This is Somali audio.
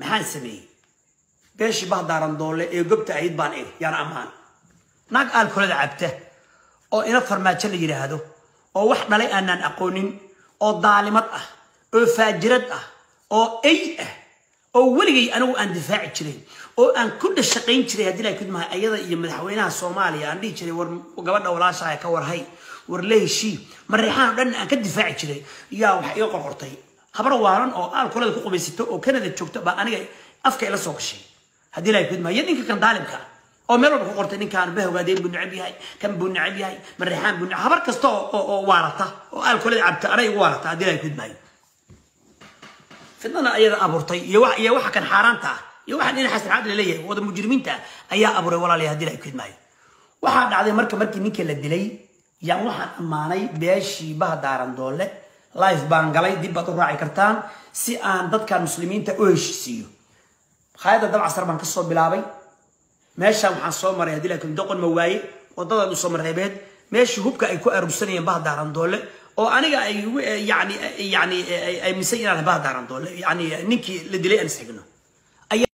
maxaan sameeyey beeshii bahdaaran doole ee gobta ahayd baan iri yaan ammaan naag aalkolada cabta oo ina farmaajo la yidhaahdo oo wax dhalay aanaan aqoonin oo daalimad ah oo faajirad ah oo ay ah oo weligay anigu aan difaaci jiray oo aan ku dhashaqayn jiray haddii la kudmaha ayada iyo madaxweynaha soomaaliya aan dhihi jiray war gabadha walaashaha ka warhay war la heshii mareexaan o dhan aan ka difaaci jiray yaa wax iga qorqortay habar waalan oo aalkolada ku qubaysato oo canada joogto baa aniga afka ila soo gashay haddii la kudmaha iyo ninka kan daalimka ah oo meel walba ku qortay ninkaan bahogaadeyn buu necab yahay kan buu necab yahay mareexaan buu necab habar kasta oo oo waarata oo aalkolada cabta anay igu waarata haddii la kudmahay fidnana ayada abuurtay iyo wax iyo waxa kan xaaraanta ah iyo waxaan in xasan caadil leeyahay wada mujrimiinta ayaa abuuray walaalaya haddii la kudmahay waxaa dhacday marka markii ninka la dilay yaan waxaan ammaanay beeshii bahdaaran doole life baan galay dib baad u raaci kartaan si aan dadkan muslimiinta u heshiisiiyo khayada dabcasar baan kasoo bilaabay meeshaan waxaan soo maray haddii laakiin doqon ma waaye waddadan usoo mareebeed meeshii hubka ay ku aruursanayeen bahdaaran doole oo aniga ay yani yani ay misan inaan bahdaaran doole yani ninkii la dilay aan isxigno